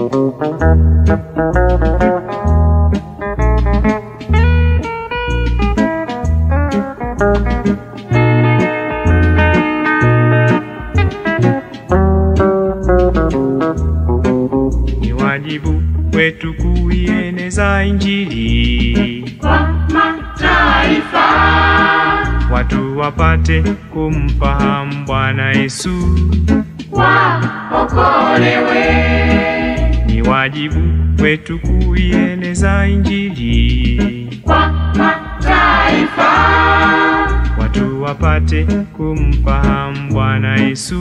Ni wajibu wetu kuieneza Injili, kwa mataifa watu wapate kumfahamu Bwana Yesu. waokolewe. Ni wajibu wetu kuieneza Injili, Kwa mataifa watu wapate kumfahamu Bwana Yesu.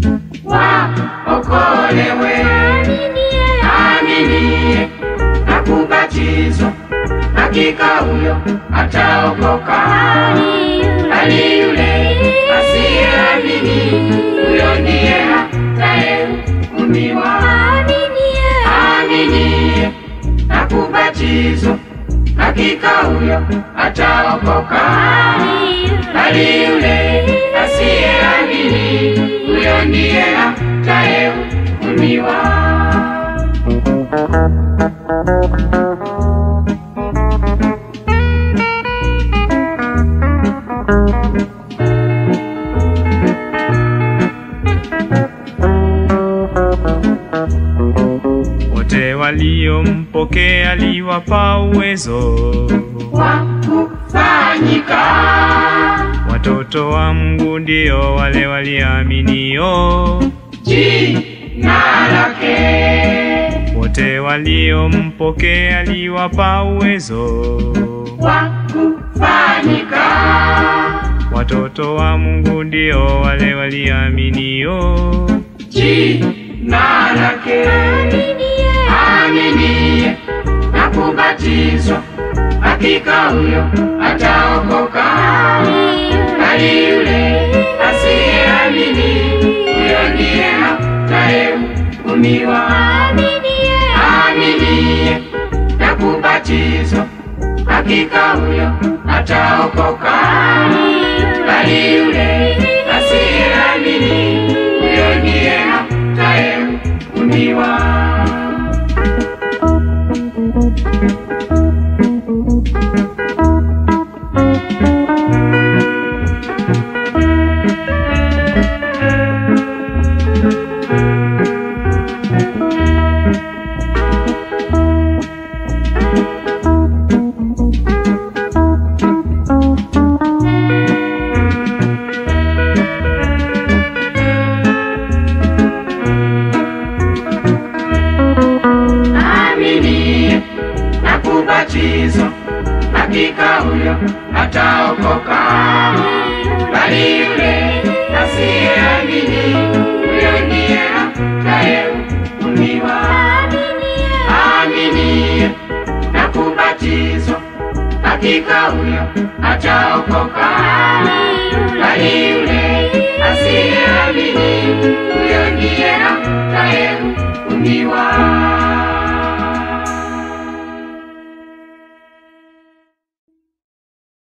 waokolewe. Aminiye na kubatizwa, hakika huyo ataokoka. Bali yule asiyeamini, huyo ndiye atayehukumiwa. Aminiye na kubatizwa, hakika huyo ataokoka. Bali yule asiyeamini, huyo ndiye atayehukumiwa. Wote waliompokea aliwapa uwezo, Kwa kufanyika watoto wa Mungu ndio wale waliaminio. jina lake, Wote waliompokea aliwapa uwezo, kwa kufanyika watoto wa Mungu ndio wale waliaminio. jina lake. Aminiye na kubatizwa, hakika huyo ataokoka. Bali yule asiyeamini, huyo ndiye atayehukumiwa. Aminiye na kubatizwa, hakika huyo ataokoka. Bali yule asiyeamini, huyo ndiye atayehukumiwa. Aminiye na kubatizwa, hakika huyo ataokoka. Bali yule asiyeamini, huyo ndiye atayehukumiwa. Aminiye na kubatizwa, hakika huyo ataokoka. Bali yule asiyeamini,